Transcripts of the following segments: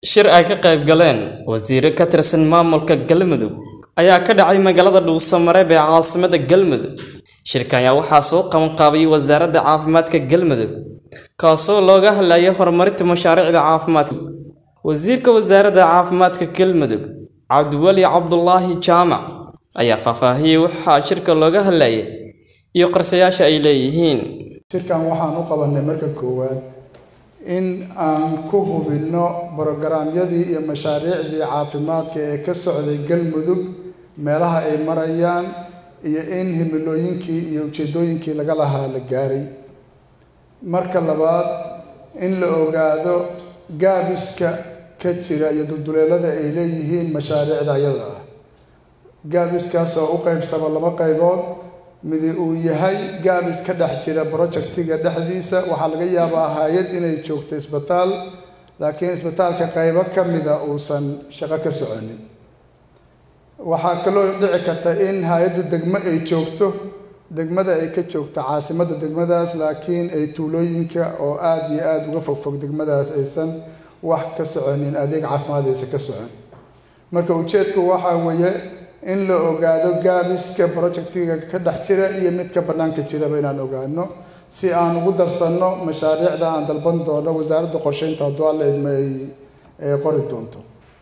Shir ay ka qayb galeen wasiiro ka tirsan maamulka Galmudug ayaa ka dhacay magaalada Dhuuso-Mareeb ee caasimadda Galmudug. Shirkan ayaa waxaa soo qabanqaabiyay Wasaaradda Caafimaadka Galmudug, kaasoo looga hadlayay horumarinta mashaariicda caafimaadka. Wasiirka Wasaaradda Caafimaadka Galmudug, Cabdiweli Cabdulaahi Jaamac, ayaa faahfaahiyay waxa shirka looga hadlayay iyo qorshayaasha ay leeyihiin. shirkan waxaan u qabanay marka koowaad in aan ku hubinno borograamyadii iyo mashaariicdii caafimaadka ee ka socday galmudug meelaha ay marayaan iyo in himilooyinkii iyo ujeedooyinkii laga lahaa la gaaray marka labaad in la ogaado gaabiska ka jira iyo dulduleelada ay leeyihiin mashaariicda ayada ah gaabiskaas oo u qaybsama laba qaybood midi uu yahay gaabis ka dhex jira projectiga dhexdiisa waxaa laga yaabaa hay-ad inay joogto isbitaal laakiin isbitaalka qaybo ka mida uusan shaqo ka soconin waxaa kaloo dhici karta in hay-addu degmo ay joogto degmada ay ka joogto caasimadda degmadaas laakiin ay tuulooyinka oo aada iyo aada uga fogfog degmadaas aysan wax ka soconin adeeg caafimaad aysan ka socon marka ujeedku waxaa weeye in la ogaado gaabiska projectiga ka dhex jira iyo midka bannaanka jiraba inaan ogaano si aan ugu darsanno mashaariicda aan dalban doono wasaaradda qorsheynta hadduu alla idmo ay qori doonto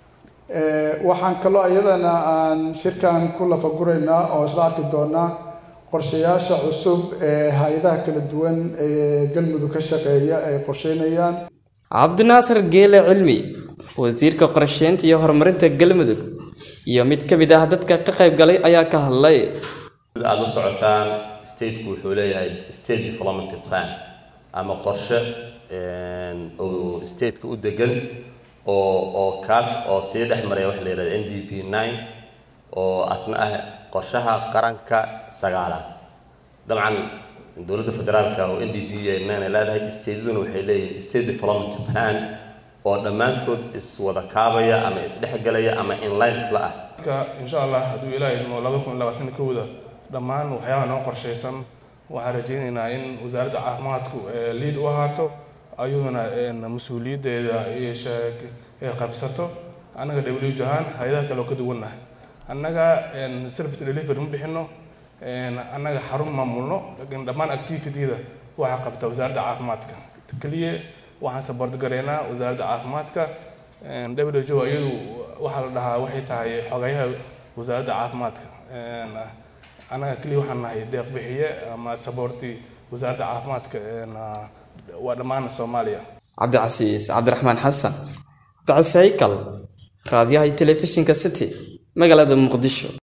waxaan kaloo iyadana aan shirkan ku lafaguraynaa oo isla arki doonaa qorshayaasha cusub ee hay-adaha kala duwan ee galmudug ka shaqeeya ay qorsheynayaan cabdinaasir geele cilmi wasiirka qorsheynta iyo horumarinta galmudug iyo mid ka mid ah dadka ka qayb galay ayaa ka hadlay sida aada la socotaan stateku wuxuu leeyahay state development plan ama qorshe oo stateka u degan oo oo kaas oo sii dhex maraya waxa la yihahda n d p nine oo asna ah qorshaha qaranka sagaalaad dabcan dowladda federaalka oo n d p nine ay leedahay stateduna waxay leeyihin state development plan oo dhammaantood iswada kaabaya ama isdhexgelaya ama inline isla ah insha allah hadduu ilaahay idmo laba kun labaatan kowda dhammaan waxyaabaha noo qorshaysan waxaan rajaynaynaa in wasaaradda caafimaadku liid u ahaato ayaduna mas-uuliyaddeeda ay qabsato annaga w ahaan hay-adaha kale oo ka duwannahay annaga service delivery ma bixino annaga xarun maamulno laakiin dhammaan activityda waxaa qabta wasaaradda caafimaadka keliya waxaan saboort garaynaa wasaaradda caafimaadka w o iyadu waxaa la dhahaa waxay tahay xogayaha wasaaradda caafimaadka annaga keliya waxaan nahay deeq bixiye ama saboorti wasaaradda caafimaadka waa dhammaan soomaaliya cabdicasiis cabdiraxmaan xasan cabdicasiis haykal raadiyaha iyo telefishinka city magaalada muqdisho